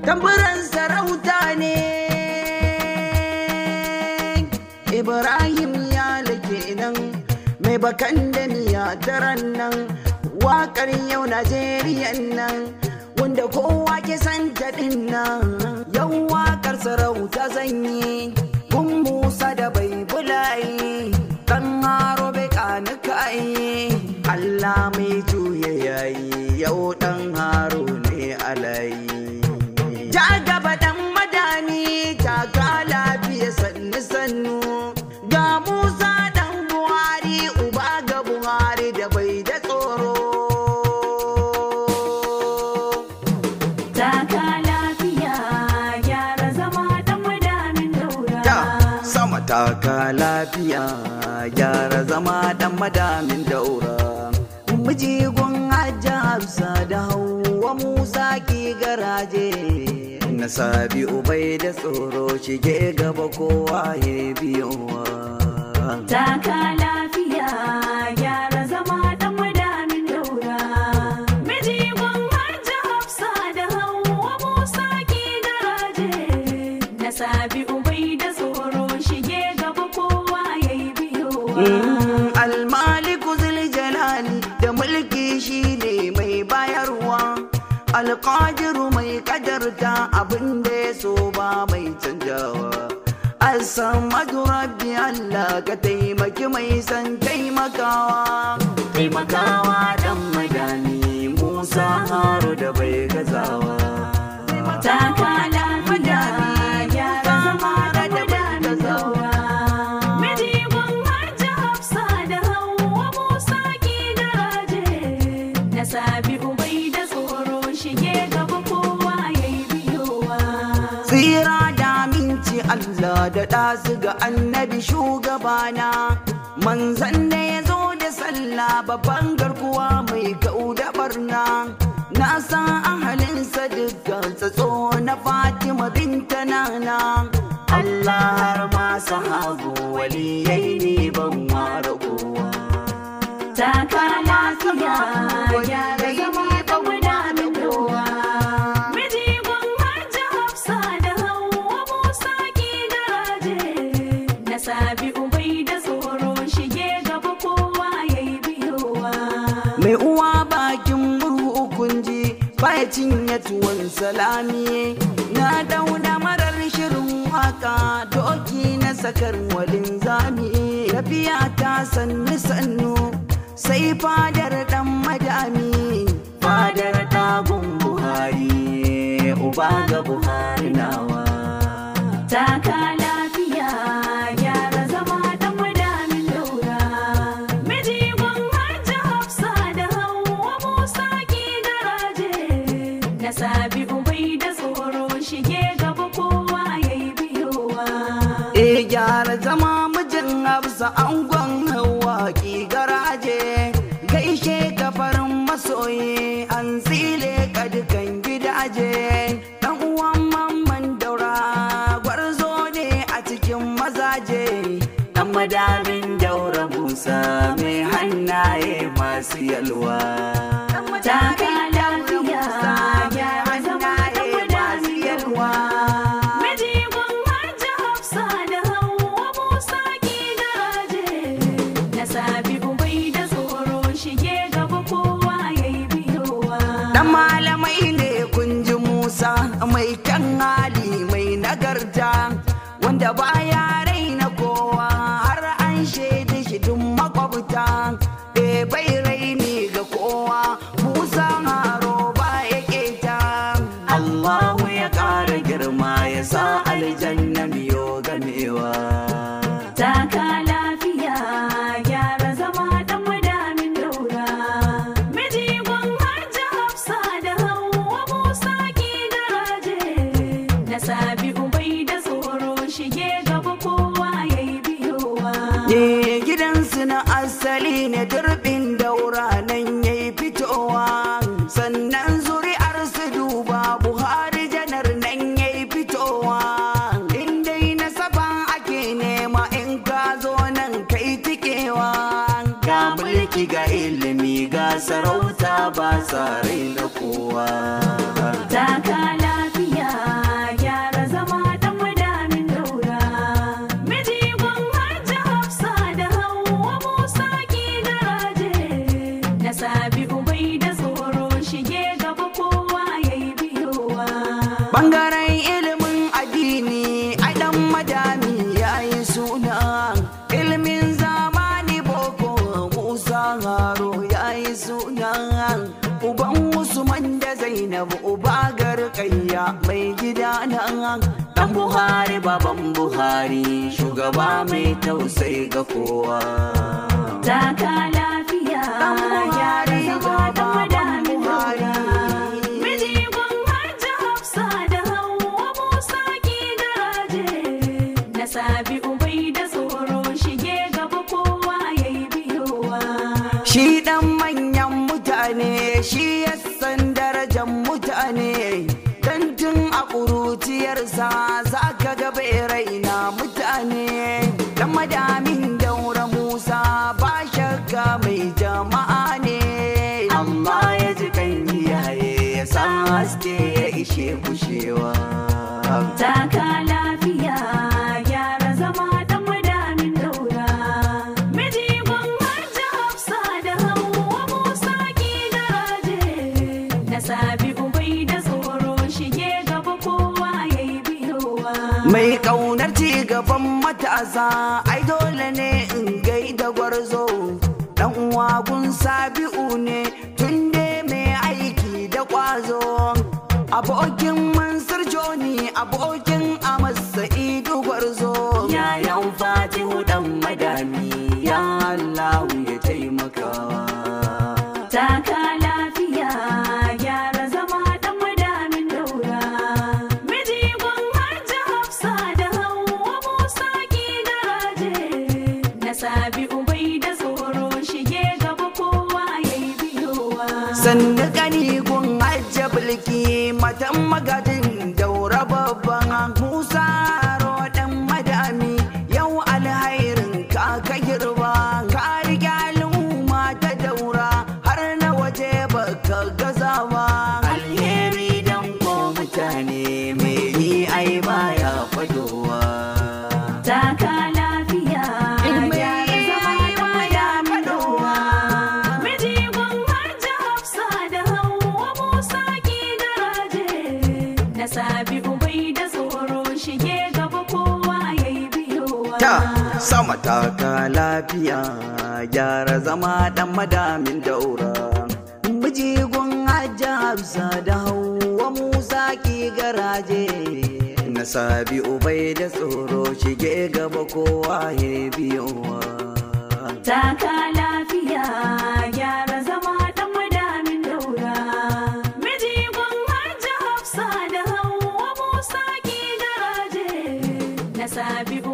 tamburan sarauta ne ibrahim ya lake nan mai bakan da miya taran nan wakar yau najeriya nan wanda kowa ke san taɗin nan yau wakar sarauta zanyi kun musa da bai bulaye kan haro bai kanukaye allah mai juya yayi yau dan haro ne alayi ja gaba dan madani taka lafiya sannu sannu ga musa dan buhari uba ga buhari da bai da tsoro Taka lafiya gyara zama dan madamin daura. ta sama taka lafiya gyara zama dan madamin daura mijigon hajji hafsa da hauwa musa ki garaje na sabi ubai da tsoro shige gaba kowa ya biyowa Taka lafiya gyara zama dan madamin daura. Mijigon hajji Hafsa da Hauwa Musa ki garaje. Na sabi ubai da tsoro shige gaba kowa yayi biyowa. Mm, almaliku jalali da mulki shi ne mai bayarwa alƙadiru mai kadarta abin da ya so ba mai canjawa asamadu rabbi allah ka taimaki mai san taimakawa taimakawa dan madani musa haru da bai gazawa Taka lafiya gyara zama dan madamin daura. Mijigon hajji Hafsa da Hauwa Musa ki garaje. Na sabi ubai da tsoro shige gaba kowa yayi biyowa. tsira da aminci Allah da ɗasu ga annabi shugabana manzan da ya zo da sallah babban garkuwa mai kau da barna na san ahalinsa dukkan tsatso na Fatima binta nana Allah har ma sahabu waliyai ne ban ware kowa Taka lafiya gyara zama dan madamin daura. Mijigon hajji Hafsa da Hauwa Musa ki garaje. Na sabi ubai da tsoro shige gaba kowa yayi biyowa. mai uwa bakin murhu kunji baya cinye tuwon salami na dauna marar shirin waka doki na sakar walin zami tafiya ta sannu sannu sai fadar dan madami fadar tagun buhari uba ga buhari nawa Taka lafiya gyara zama dan madamin daura. Mijigon hajji Hafsa da Hauwa Musa ki garaje. Na sabi ubai da tsoro shige gaba kowa yayi biyowa. E gyara zama mijin hafsa angon hawa ki garaje gaishe kafarin masoyi an tsile ka dukan gidaje dan uwan mamman daura gwarzo ne a cikin mazaje dan madamin daura musa mai hannaye masu yalwa Taka lafiya gyara zama dan madamin daura. Mijigon hajji Hafsa da Hauwa Musa ki garaje. Na sabi ubai da tsoro shige gaba kowa yayi biyowa. Dan malamai ne kun ji Musa mai kyan hali mai nagarta wanda baya raina kowa har an shaida shi duk makwabta e bai raini ga kowa Musa haro ba ya keta Allahu ya ƙara girma ya sa aljanna biyo gamewa Taka lafiya gyara zama dan madamin daura. Mijigon hajji Hafsa da Hauwa Musa ki garaje. Na sabi ubai da tsoro shige gaba kowa yayi biyowa. Ne gidansu na asali ne turbin daura nan ya yi fitowa sannan zuri'ar su duba buhari janar nan ya yi fitowa in dai nasaba ake nema in ka zo nan kai tikewa ga mulki ga ilimi ga sarauta ba sa raina kowa Taka lafiya Bangaren ilimin addini ai dan madami ya yi suna ilimin zamani boko Musa Haro ya yi suna uban Usman da Zainab uba garkayya mai gida nan dan Buhari baban Buhari shugaba mai tausayi ga kowa Taka lafiya Dan Buhari gyara zama da baban madamin Buhari. daura. Miji gun hajji Hafsa da Hauwa Musa ki garaje. Na sabi ubai da tsoro shige gaba kowa ya yi biyowa. Shi ɗan manyan mutane shi ya san darajar mutane dan tun a ƙuruciyarsa za ka ga bai raina mutane dan madamin daura Musa ba shakka mai jama'a ne amma ya ji kan iyaye ya san haske ya ishe kushewa. Taka lafiya gyara zama dan madamin daura. Miji gun hajji Hafsa da Hauwa Musa ki garaje. Na sabi ubai da tsoro shige gaba kowa ya yi biyowa. Mai ƙaunar ci gaban matasa ai dole ne in gaida gwarzo dan uwa gun sabi'u ne tun dai mai aiki da ƙwazo abokin mansur joni abokin amas sa'idu gwarzo yayan fatihu dan madami ya allahu ya taimakawa Taka lafiya gyara zama dan madamin daura. Miji gun hajji Hafsa da Hauwa Musa ki garaje. Na sabi ubai da tsoro shige gaba kowa ya yi biyowa. sannu gani gun hajja bulki matan magadin daura babban musa dan madami yau alhairin ka ka girba ka riga al'umma ta daura har na waje baka gaza ba alheri dan ko mutane mai yi ai baya fadowa Taka lafiya gyara zama dan madamin daura. Miji gun hajji Hafsa da Hauwa Musa ki garaje. Na sabi ubai da tsoro shige gaba kowa ya yi biyowa. ta sama taka lafiya gyara zama dan madamin daura mijigun hajja hafsa da hauwa musa ki garaje na sabi ubai da tsoro shige gaba kowa ya biyowa Taka lafiya gyara zama dan madamin daura. Miji gun hajji Hafsa da Hauwa Musa ki garaje. Na sabi